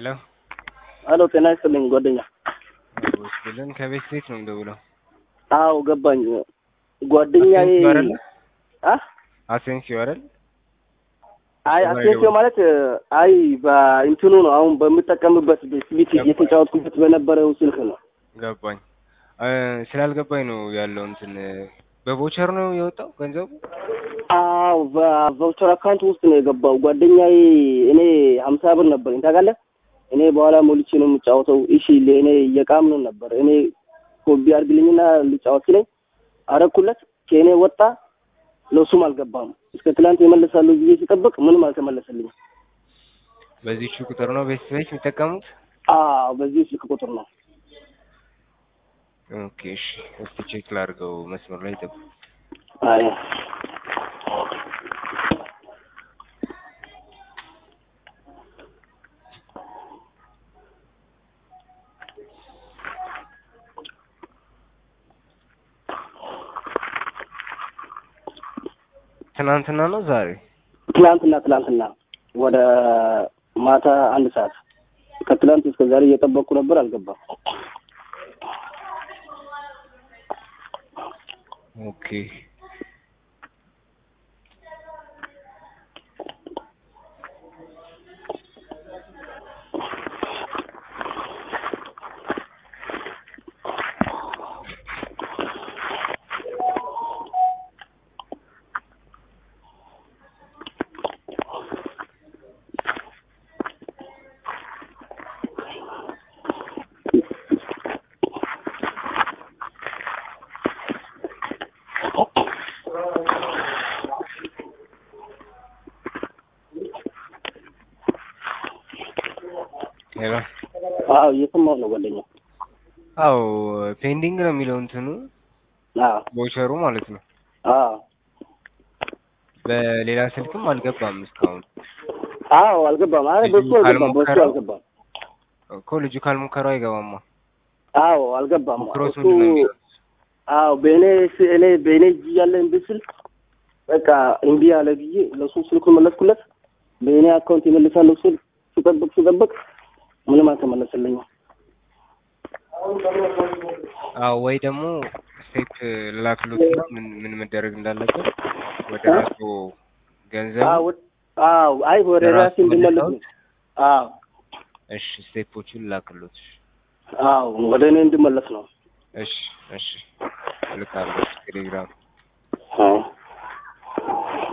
ሄሎ አሎ ጤና ይስጥልኝ ጓደኛ። ወስልን ከቤት ቤት ነው የምደውለው። አዎ ገባኝ። ጓደኛዬ አሴንሲዮ አይደለ? አ አሴንሲዮ አይደል? አይ አሴንሲዮ ማለት አይ በእንትኑ ነው አሁን በምጠቀምበት ስሊት እየተጫወትኩበት በነበረው ስልክ ነው። ገባኝ። እ ስላልገባኝ ነው ያለው እንትን በቮቸር ነው የወጣው ገንዘቡ? አዎ በቫውቸር አካውንት ውስጥ ነው የገባው። ጓደኛዬ እኔ ሀምሳ ብር ነበረኝ ታውቃለህ። እኔ በኋላ ሞልቼ ነው የምጫወተው። እሺ ለእኔ እየቃምነው ነበር። እኔ ኮቢ አድርግልኝና ልጫወት ሲለኝ አረኩለት። ከእኔ ወጣ፣ ለሱም አልገባም። እስከ ትላንት የመለሳሉ ጊዜ ሲጠብቅ ምንም አልተመለሰልኝም። በዚህቹ ቁጥር ነው ቤት ቤት የሚጠቀሙት? አዎ በዚህ ስልክ ቁጥር ነው። ኦኬ እሺ፣ እስቲ ቼክ ላድርገው። መስመር ላይ ጠብቅ። አይ ትናንትና ነው ዛሬ? ትላንትና ትላንትና ወደ ማታ አንድ ሰዓት ከትላንት እስከ ዛሬ እየጠበቅኩ ነበር፣ አልገባም። ኦኬ ሄሎ አዎ እየሰማሁ ነው ጓደኛ። አዎ ፔንዲንግ ነው የሚለው እንትኑ አዎ ቮቸሩ ማለት ነው። አዎ በሌላ ስልክም አልገባም እስካሁን አዎ አልገባም። አረ ልጁ በሱ አልገባም፣ በሱ ካልሞከረው? አልገባም። እኮ ልጁ ካልሞከረው አይገባማ። አዎ አልገባም። ሞክሮት እሱ ምንድን ነው የሚለው? አዎ በእኔ ስ- እኔ በእኔ እጅ ያለ እምቢ ስል በቃ እምቢ አለ ብዬ ለሱ ስልኩን መለስኩለት። በእኔ አካውንት ይመልሳለሁ ስል ሲጠብቅ ሲጠብቅ ምንም አልተመለሰልኝም። አዎ ወይ ደግሞ ስቴፕ ላክሎትና ምን ምን መደረግ እንዳለበት ወደ አ? ራሱ ገንዘብ አዎ አዎ አይ ወደ ለራሱ ራሴ እንድመለስ ነው። አዎ እሺ ስቴፖቹን ላክሎት። አዎ ወደ እኔ እንድመለስ ነው። እሺ እሺ ልካለሁ ቴሌግራም